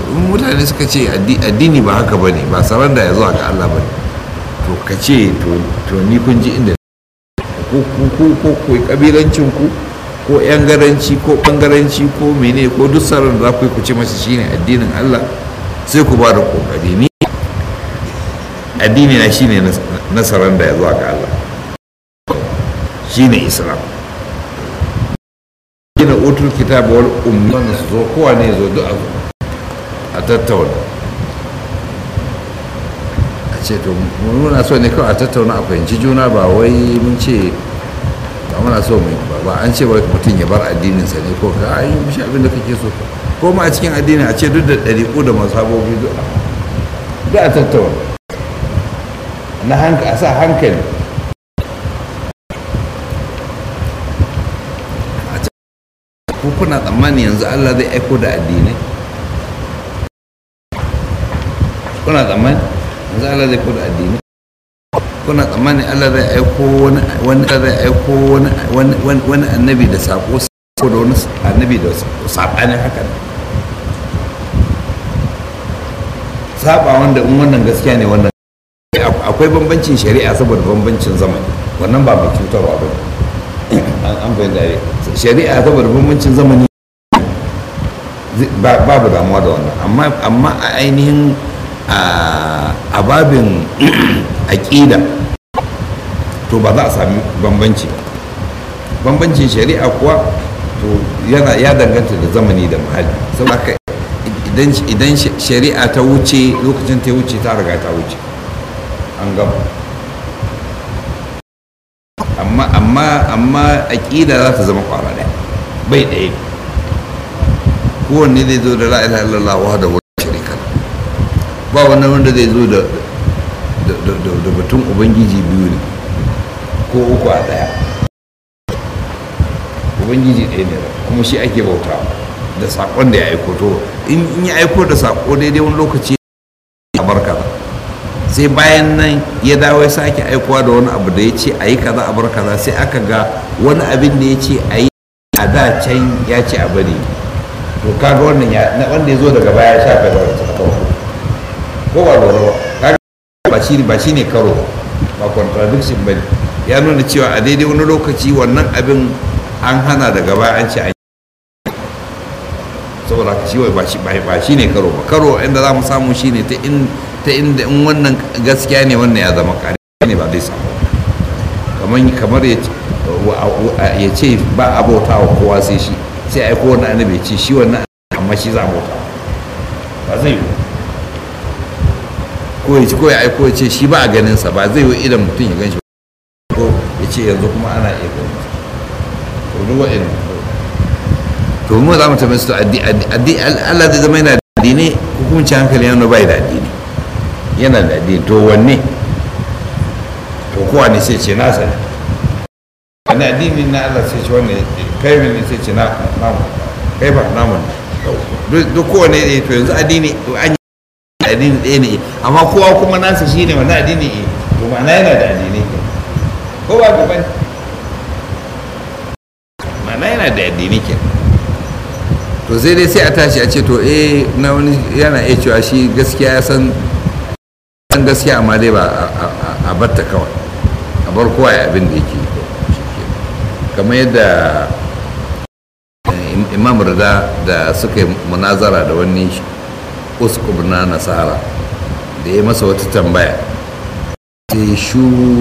in mutane suka ce addi- addini ba haka ba ne ba saranda ya zuwa ga Allah ba ne to ka ce to to ni kun ji inda ko ku ko ko ko kabilancin ku ko yan garanci ko bangaranci ko mene ko duk sarar da za ku yi ku ce masa shine addinin Allah sai ku ba da kokari ni addini na shine na- na saranda ya zuwa ga Allah shine islam gina utul kitab wal ummi wanda su zo kowa ne zo duk a zo a tattauna a ce to mu muna so ne kawai a tattauna a fahimci juna ba wai mun ce ba muna so mu ba ba an ce wai mutum ya bar addininsa ne ko ka ayi mishi abin da kake so ko ma a cikin addini a ce duk da ɗariƙu da masabobi duk a duk a tattauna na hankali a sa hankali ko kuna tsammani yanzu Allah zai aiko da addinai kuna tsammani yanzu Allah zai aiko da addinai kuna tsammani Allah zai aiko wani wani zai aiko wani wani wani wani annabi da sako ko da wani annabi da sabanin haka saba wanda in wannan gaskiya ne wannan akwai bambancin shari'a saboda bambancin zamani wannan ba mai cutarwa ba ne an fahimta ne shari'a saboda bambancin zamani ba- babu damuwa da wannan amma amma a ainihin a a babin aƙida to ba za a sami bambanci ba. bambancin shari'a kuwa to yana ya danganta da zamani da muhalli saboda haka idan idan shari'a ta wuce lokacin ta wuce ta riga ta wuce an gama amma amma amma aƙida za ta zama kwara ɗaya bai ɗaya kowanne zai zo da la ilaha illallah wahdahu la sharika lahu ba wannan wanda zai zo da da- da da- da batun ubangiji biyu ne ko uku a ɗaya ubangiji ɗaya ne kuma shi ake bautawa da saƙon da ya aiko to in in ya aiko da saƙo daidai wani lokaci a barka sai bayan nan ya dawo ya sake aikowa da wani abu da ya ce a yi kaza a bar kaza sai aka ga wani abin da ya ce a yi a da can ya ce a bari to kaga wannan ya na wanda ya zo daga baya ya shafe da wata kawo ko ba lura ba kaga ba shi ba shi ne karo ba contradiction ba ne ya nuna cewa a daidai wani lokaci wannan abin an hana daga baya an ce an yi saboda haka shi wai ba shi ba shi ne karo ba karo inda za mu samu shi ne ta in ta inda in wannan gaskiya ne wannan ya zama kare ne ba zai samu kamar kamar ya ce wa- wa- ya ce ba a bauta wa kowa sai shi sai aiko wani annabi ya ce shi wannan amma shi za a bauta ba zai yi ko ya ci ko ya aiko ya ce shi ba a ganin sa ba zai yi idan mutum ya gan shi ko ya ce yanzu kuma ana iya ganin sa to duk wa'annan to mu za mu tambaye su to addi addi Allah zai zama yana da addini hukunci hankali yana bai da addini yana da addini to wanne to kowa ne sai ce nasa ne wani addini na Allah sai ce wanne kai ne sai ce na namu kai ba namu ne Duk- duk kowane ne to yanzu addini an yi addini ɗaya ne amma kowa kuma nasa shine wani addini ne to ma'ana yana da addini ke ko ba ka bane ma'ana yana da addini ke to sai dai sai a tashi a ce to eh na wani yana iya cewa shi gaskiya ya san san gaskiya amma dai ba a- a- a- a batta kawai a bar kowa ya abin da yake yi. kamar yadda eh, Im- imam rida da suka yi munazara da wani uskub na nasara da ya masa wata tambaya sai shu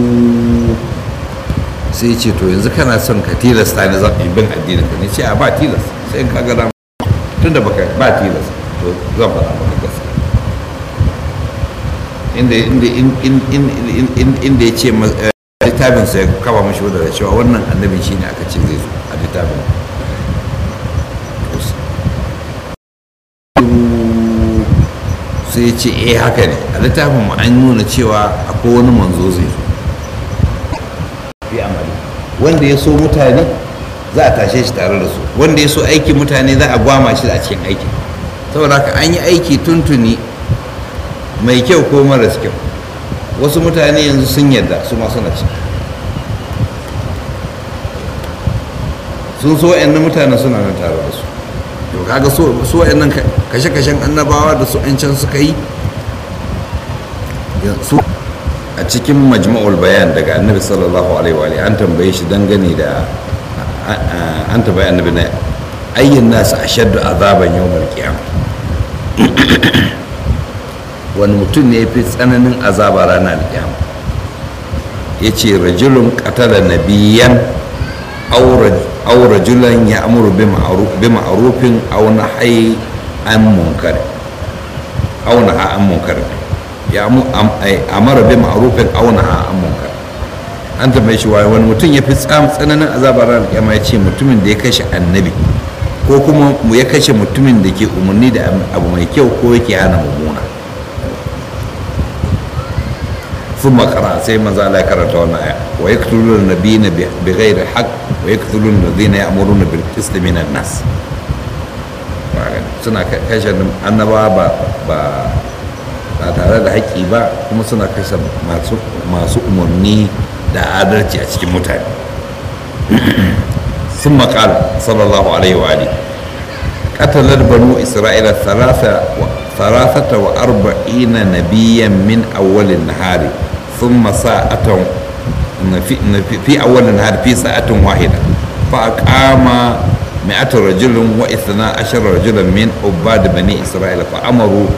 sai ce to yanzu kana son ka tilasta ni zan yi bin addinin ka ne ce a ba tilas sai in ka ga dama tunda baka ba tilas to zan faɗa maka gaskiya inda inda in in in in in inda ya ce ma- eh, littafin sa ya kaba mashi wadda da cewa wannan annabin shine aka ce zai zo a littafin To s- sai ya ce eh haka ne a littafin mu an nuna cewa akwai wani manzo zai zo fi amali wanda ya so mutane za a tashe shi tare da su wanda ya so aikin mutane za a gwama shi a cikin aikin saboda haka an yi aiki tuntuni mai kyau ko maras kyau wasu mutane yanzu sun yarda su ma suna ciki sun so wa'annan mutane suna nan tare da su to kaga so so wayannan kashe-kashen annabawa da su can suka yi su a cikin majma'ul bayan daga annabi sallallahu alaihi wa an tambaye shi dangane da an tambaye annabi na ayyin nasu ashaddu azaban yawmal qiyamah wani mutum ne ya fi tsananin azaba ranar alƙiyama ya ce rajulun ƙatala nabiyan aw rajulan ya amuru bi ma'arufin aw nahyi an munkar aw naha an munkar ya amara bi ma'arufin aw naha an munkar an tambaye shi wani mutum ya fi tsananin azaba ranar alƙiyama ya ce mutumin da ya kashe annabi ko kuma ya kashe mutumin da ke umarni da abu mai kyau ko yake hana mummuna ثم قرأ سيما زال كرت وانا ويقتلون النبيين بغير حق ويقتلون الذين يأمرون بالقسط من الناس suna kashe annaba ba ba ba tare da haƙƙi ba kuma suna kashe masu umarni da adalci a cikin mutane sun maƙal sallallahu alaihi wa alihi قتلت بنو إسرائيل ثلاثة ثلاثة وأربعين نبيا من أول النهار ثم ساعة في, في أول النهار في ساعة واحدة فأقام مئة رجل واثنا عشر رجلا من عباد بني إسرائيل فأمروا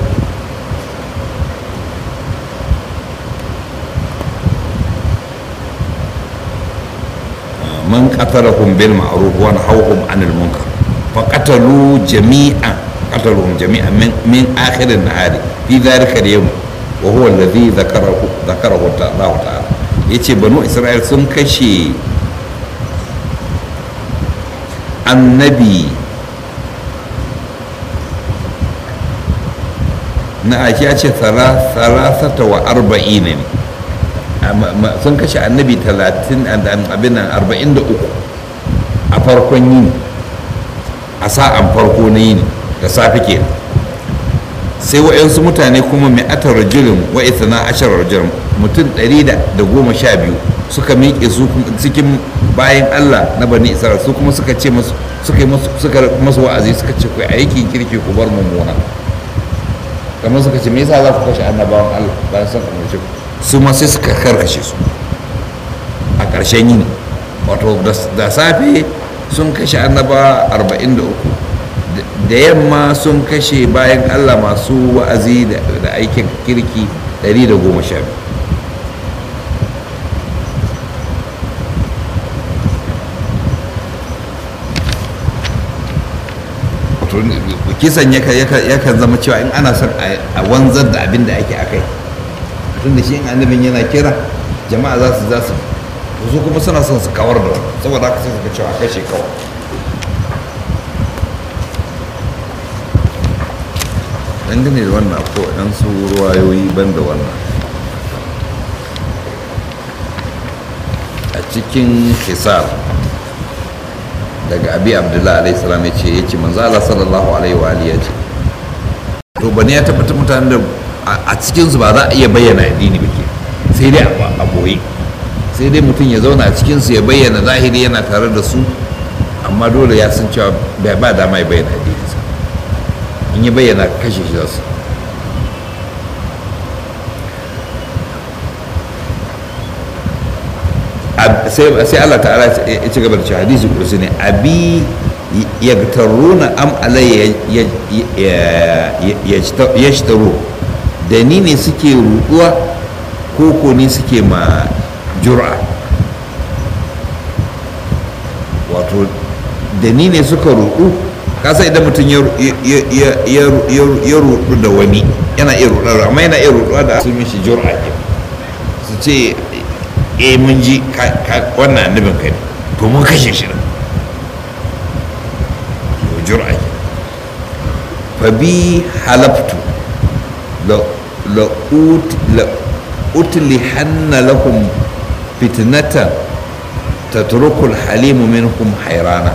من قتلهم بالمعروف ونهوهم عن المنكر فقتلوا جميعا قتلهم جميعا من من اخر النهار في ذلك اليوم وهو الذي ذكره ذكره الله تعالى yace banu isra'il sun kashe annabi na ake ya ce salasata wa arba'in ne sun kashe annabi talatin abin nan arba'in da uku a farkon yini a sa'an farko na yini da safe ke sai wa'yansu mutane kuma mai atar rajulun wa na ashar rajulun mutum ɗari da goma sha biyu suka miƙe su cikin bayan allah na bani isra'il su kuma suka ce masu suka yi masu wa'azi suka ce ku aikin kirki ku bar mummuna kamar suka ce me yasa za ku kashe annabawan allah bayan sun umarci su ma sai suka karkashe su a ƙarshen yini wato da safe sun kashe annaba 43 da yamma sun kashe bayan allah masu wa'azi da aikin kirki 112 kisan yakan zama cewa in ana son a wanzar da abin da ake akai tun da shi in annabin yana kira jama'a za su za su su kuma suna son su kawar da wani saboda haka sai suka cewa kashe kawai dangane da wannan ko ɗan su ruwayoyi ban da wannan a cikin hisar daga abi abdullahi alaihi salam ya ce ya ce manzo Allah sallallahu alaihi wa alihi ya ce to bane ya tabbatar mutanen da a cikinsu ba za a iya bayyana addini ba ke sai dai a boye sai dai mutum ya zauna a cikinsu ya bayyana zahiri yana tare da su amma dole ya san cewa bai ba dama ya bayyana addininsa in ya bayyana kashe shi za su sai Allah ta'ala ya ci gaba da cewa hadisi kursi ne abi yagtaruna am alayya yashtaru da ni ne suke ruduwa ko ko ne suke ma jura wato da ni ne suka rudu kasa idan mutum ya rudu da wani yana iya rudu amma yana iya ruduwa da su mishi jura ke su ce eh mun ji wannan annabin kai ne to mun kashe shi nan jura ke fa bi halaftu la utlihanna lahum fitnatan tatrukul halimu minhum hayrana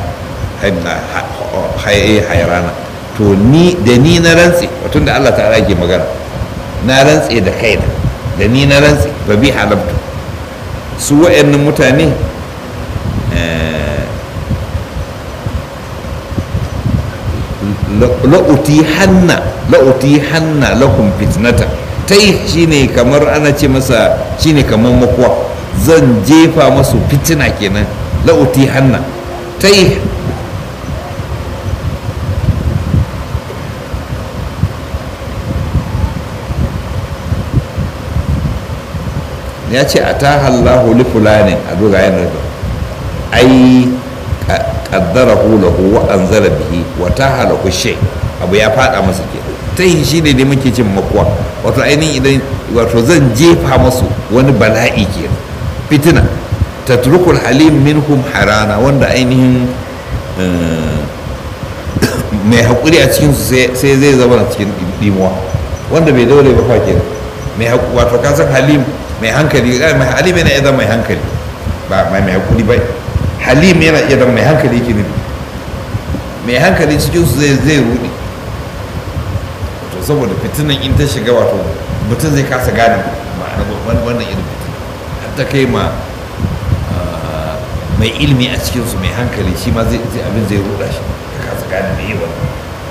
hayrana to ni da ni na rantse tun da Allah ta'ala ke magana na rantse da kaina da ni na rantse ba bi halabtu su wa'annan mutane la'uti hanna la'uti hanna lakum fitnata tai shine kamar ana ce masa shine kamar makuwa zan jefa masu fitina kenan la'uti hanna tai ya ce a ta hallahu li fulanin a dogayen da ai kaddara lahu wa anzala bihi wa ta halahu shay abu ya fada masa ke ta yi shi ne da muke cin makuwa wato ainihin idan wato zan jefa masu wani bala'i ke fitina tatrukul halim minhum harana wanda ainihin mai haƙuri a cikinsu sai zai zama a cikin dimuwa wanda bai daure ba fa kenan mai wato kasan halim mai hankali mai halim yana iya zama mai hankali ba mai mai haƙuri ba halim yana iya zama mai hankali ke nufi mai hankali cikinsu zai zai rudi to saboda fitinan in ta shiga wato mutum zai kasa gane ma'ana wannan irin fitina har ta kai ma mai ilimi a cikinsu mai hankali shi ma zai abin zai ruda shi ya kasa gane mai yi wannan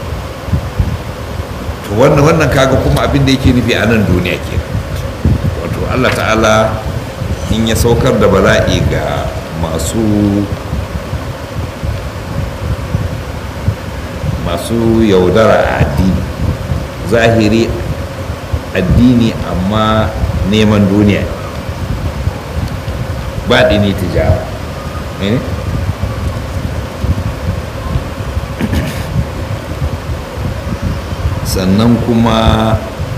to wannan wannan kaga kuma abin da yake nufi a nan duniya ke wato allah ta'ala in ya saukar da bala'i ga masu masu yaudara a addini zahiri addini amma neman duniya baɗi ne tijara sannan kuma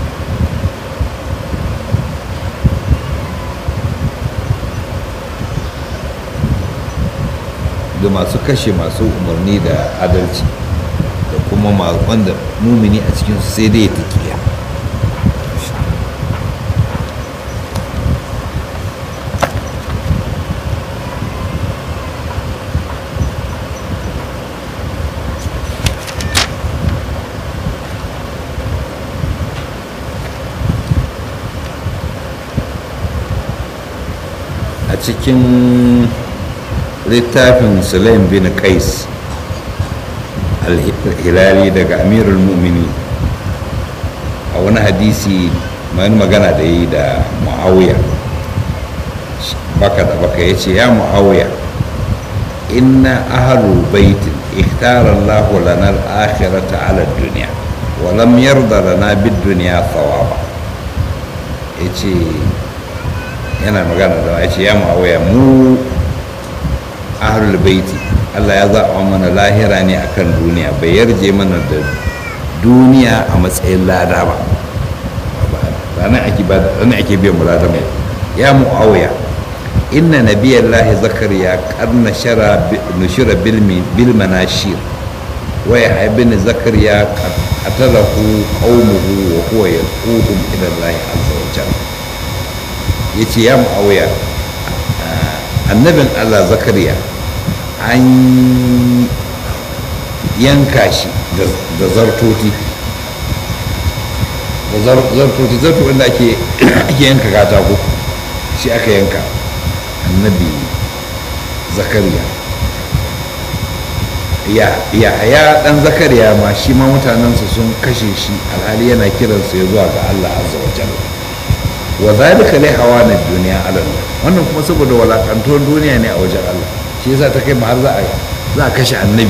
da masu kashe masu umarni da adalci da kuma wanda mumini a cikinsu sai dai ya taƙiya a cikin littafin sulaim bin qais al-hilali daga amirul mu'mini a wani hadisi mai magana da yi da muawiya baka da baka ya ce ya muawiya inna ahalu baitin ikhtara Allah lana al-akhirata ala dunya wa lam yarda lana bid-dunya thawaba yace yana magana da ya ce ya muawiya mu ahlul baiti Allah ya zaɓa mana lahira ne akan duniya bai yarje mana da duniya a matsayin lada ba ranar ake ba ranar ake biyan lada mai ya muawiya inna nabiyallahi zakariya karna shara nushira bil bil manashir wa ya ibn zakariya qatalahu qaumuhu wa huwa yad'uhum ila Allah azza wa jalla yace ya muawiya annabin Allah zakariya an yanka shi da zartoti da zartoti zarto wanda ake yanka katako shi aka yanka annabi zakariya ya ya dan zakariya ma shi ma mutanensa sun kashe shi alhali yana kiransa ya zuwa ga Allah azza wa jalla wa zalika li hawana dunya ala Allah wannan kuma saboda walakantuwar duniya ne a wajen Allah shi yasa ta kai har za a za a kashe annabi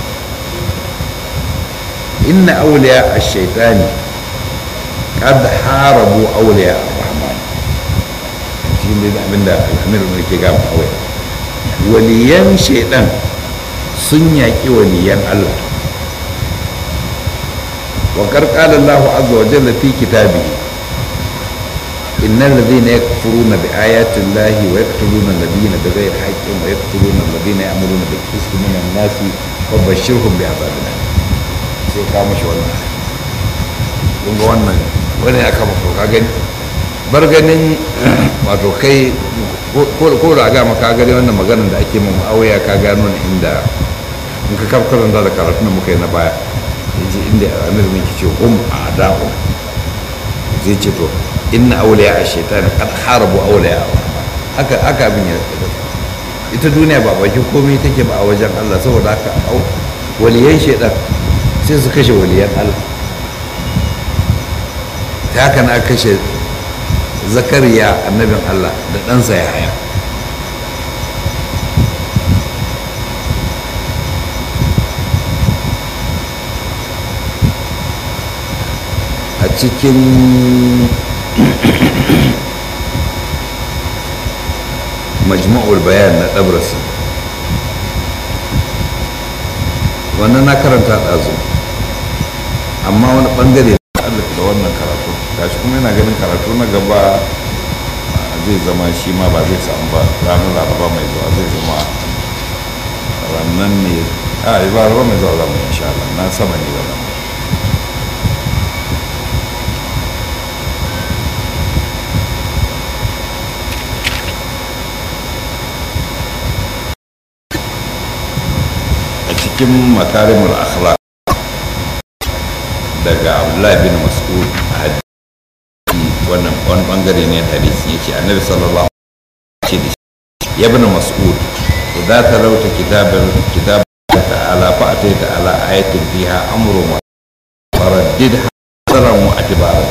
inna awliya ash-shaytani qad harabu awliya ar-rahman shi ne abinda al-amir ne ke ga mu waliyan shaytan sun yaƙi waliyan Allah wa qarqala Allah azza wa jalla fi kitabihi إن الذين يكفرون بآيات الله ويقتلون الذين بغير حق ويقتلون الذين يأمرون بالقسط من الناس وبشرهم بعذاب أليم sai ka mashi wannan kun ga wannan wani aka maka ka gani bar ganin wato kai ko da ga maka gani wannan maganar da ake mun auya ka gano ne inda in ka karanta da karatun da muka yi na baya yace inda amir mun ce hum a'da'u zai ce to inna auliya a shaitan kad harabu auliya haka haka abin ya ita duniya ba bakin komai take ba a wajen Allah saboda haka waliyan shaitan sai su kashe waliyan Allah ta haka na kashe zakariya annabin Allah da ɗansa ya haya a cikin majma'ul bayan na ɗabrasi wannan na karanta ɗazu amma wani ɓangare na allaka da wannan karatu gashi kuma yana ganin karatu na gaba zai zama shi ma ba zai samu ba ranar laraba mai zuwa zai zama rannan ne a ba laraba mai zuwa zama insha Allah na sama ne ba zama a cikin makarimul akhlaq daga abdullahi bin mas'ud a hadisi wannan wani bangare ne hadisi yace annabi sallallahu alaihi wasallam ya bin mas'ud idza talawta kitaban kitab ta'ala fa ataita ala ayatin fiha amru ma faraddid hasaran wa atibara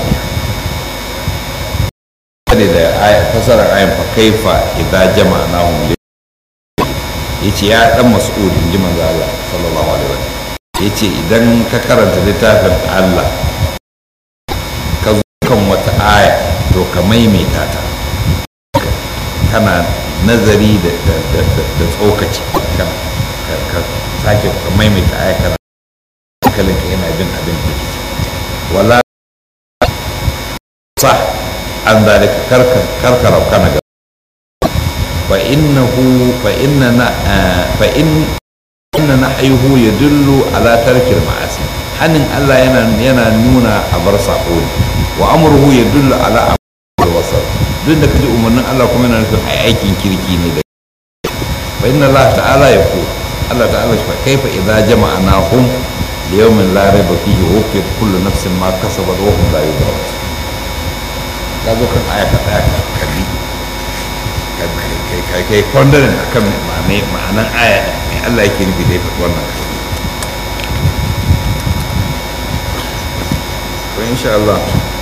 kada da ayat fasarar ayan fa kaifa idza jama'nahum ya ce ya dan mas'ud in ji manzo Allah sallallahu alaihi wasallam ya ce idan ka karanta littafin Allah ka zo kan wata aya to ka maimaita ta kana nazari da da tsokaci ka sake ka maimaita aya kana hankalinka yana bin abin da ke wala sa an zalika karkara kana ga فإنه فإننا فإن إن نحيه يدل على ترك المعاصي حنن الله ينا ينا نونا أبر ساقون وأمره يدل على أمر الوسط دون كده أمرنا الله كما ينا نفهم أي أيكين كيركي نيدا فإن الله تعالى يقول الله تعالى كيف إذا جمعناهم ليوم لا ريب فيه وفيت كل نفس ما كسبت وهم لا يظلمون kazo kan aya ka tsaya ka kalli kai kai kwandarin a kan ma'anan aya mai Allah yake nufi da ya faɗi wannan to insha Allah